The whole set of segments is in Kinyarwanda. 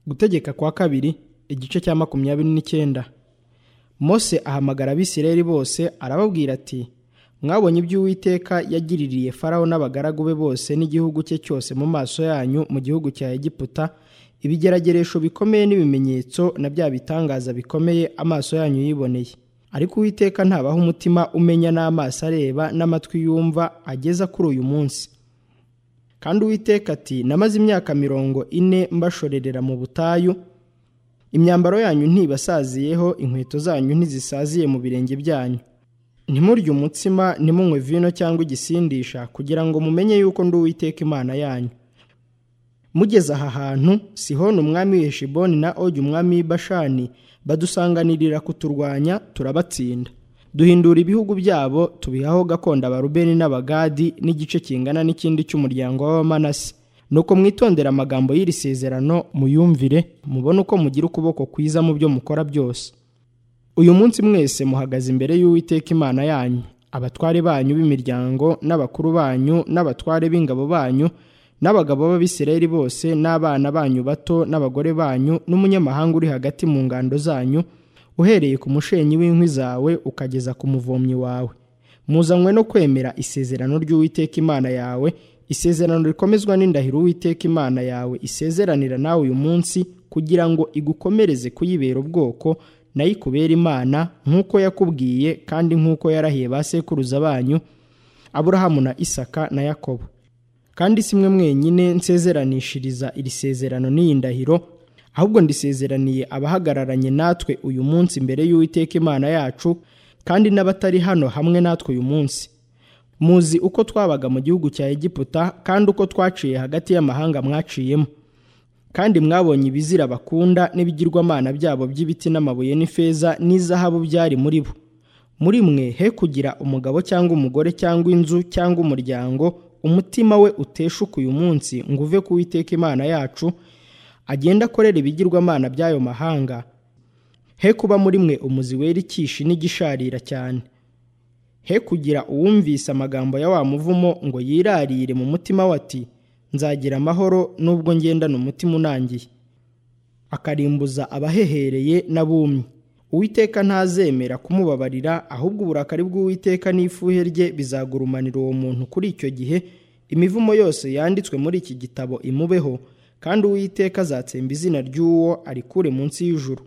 gutegeka kwa kabiri igice cya makumyabiri n'icyenda mose ahamagara abisirayeli bose arababwira ati mwabonye ibyo uwiteka yagiririye farawo n'abagaragu be bose n'igihugu cye cyose mu maso yanyu mu gihugu cya egiputa ibigerageresho bikomeye n'ibimenyetso na bya bitangaza bikomeye amaso yanyu yiboneye ariko uwiteka ntabaho umutima umenya n'amaso areba n'amatwi yumva ageza kuri uyu munsi kandi uwiteka ati namaze imyaka mirongo ine mbashorerera mu butayu imyambaro yanyu ntibasaziyeho inkweto zanyu ntizisaziye mu birenge byanyu ntimurye umutsima ntimunywe vino cyangwa igisindisha kugira ngo mumenye yuko ndi uwiteka imana yanyu mugeze aha hantu sihoni umwami w'iheshiboni na ogi umwami w'ibashani badusanganirira kuturwanya turabatsinda duhindura ibihugu byabo tubihaho gakondo abarubeni n'abagadi n'igice kingana n'ikindi cy'umuryango w'abamanasi nuko mwitondera amagambo y'iri sezerano muyumvire mubone uko mugira ukuboko kwiza mu byo mukora byose uyu munsi mwese muhagaze imbere y'uwiteka imana yanyu abatware banyu b'imiryango n'abakuru banyu n'abatware b'ingabo banyu n'abagabo b'abisirayeli bose n'abana banyu bato n'abagore banyu n'umunyamahanga uri hagati mu ngando zanyu uhereye ku mushenyi w'inkwi zawe ukageza ku muvomyi wawe muzanywe no kwemera isezerano ry'uwiteka imana yawe isezerano rikomezwa n'indahiro uwiteka imana yawe isezeranira nawe uyu munsi kugira ngo igukomereze kuyibera ubwoko nayo ikubera imana nk'uko yakubwiye kandi nk'uko yarahiye ba sekuruza banyu aburahamu na isaka na yakobo kandi si mwe mwenyine nsezeranishiriza iri sezerano n'iyi ndahiro ahubwo ndisezeraniye abahagararanye natwe uyu munsi imbere y'uwiteka imana yacu kandi n'abatari hano hamwe natwe uyu munsi muzi uko twabaga mu gihugu cya egiputa kandi uko twaciye hagati y'amahanga mwaciyemo kandi mwabonye ibizira bakunda n'ibigirwamana byabo by'ibiti n'amabuye n'ifeza n'izahabu byari muri bo muri mwe he kugira umugabo cyangwa umugore cyangwa inzu cyangwa umuryango umutima we uteshuka uyu munsi ngo uve ku witeka imana yacu agenda akorera ibigirwamana by'ayo mahanga he kuba muri mwe umuzi wera ikishi n'igisharira cyane he kugira uwumvise amagambo ya wa muvumo ngo yirarire mu mutima we ati nzagira amahoro nubwo ngendana umutima unangiye akarimbuza abahehereye n'abumye uwiteka ntazemera kumubabarira ahubwo uburakari bw'uwiteka n'ifuhe rye bizagurumanira uwo muntu kuri icyo gihe imivumo yose yanditswe muri iki gitabo imubeho kandi uwiteka azatsemba izina ry'uwo arikure munsi y'ijuru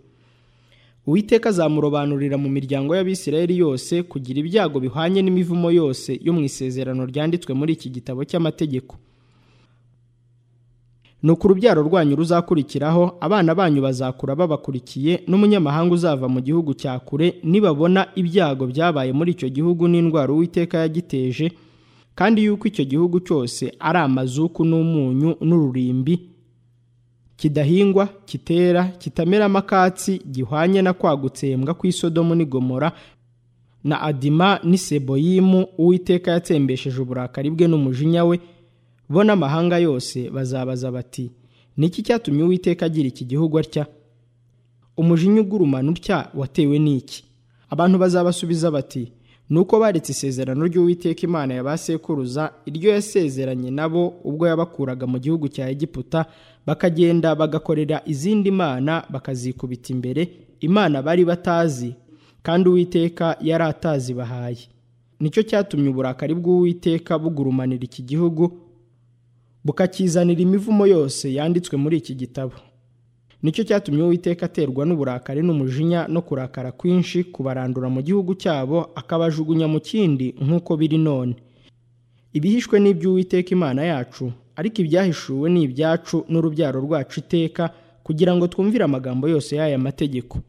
uwiteka azamurobanurira mu miryango y'abisirayeli yose kugira ibyago bihwanye n'imivumo yose yo mu isezerano ryanditswe muri iki gitabo cy'amategeko ni uko urubyaro rwanyu ruzakurikiraho abana banyu bazakura babakurikiye n'umunyamahanga uzava mu gihugu cya kure nibabona ibyago byabaye muri icyo gihugu n'indwara uwiteka yagiteje kandi yuko icyo gihugu cyose ari amazuku n'umunyu n'ururimbi kidahingwa kitera kitameramo akatsi gihwanye na kwa gutsembwa kw'isodomu n'igomora na adima n'iseboyimu uwiteka yatsembesheje uburakari bwe n'umujinya we bo n'amahanga yose bazabaza bati niki cyatumye uwiteka agira iki gihugu atya umujinya ugurumana utya watewe n'iki abantu bazabasubiza bati nuko baretse isezerano ry'uwiteka imana ya ba sekuruza iryo yasezeranye nabo ubwo yabakuraga mu gihugu cya egiputa bakagenda bagakorera izindi mana bakazikubita imbere imana bari batazi kandi uwiteka yari atazibahaye nicyo cyatumye uburakari bw'uwiteka bugurumanira iki gihugu bukakizanira imivumo yose yanditswe muri iki gitabo nicyo cyatumye uwiteka aterwa n'uburakari n'umujinya no kurakara kwinshi kubarandura mu gihugu cyabo akabajugunya mu kindi nk'uko biri none ibihishwe n'iby'uwiteka imana yacu ariko ibyahishuwe ni ibyacu n'urubyaro rwacu iteka kugira ngo twumvire amagambo yose y'aya mategeko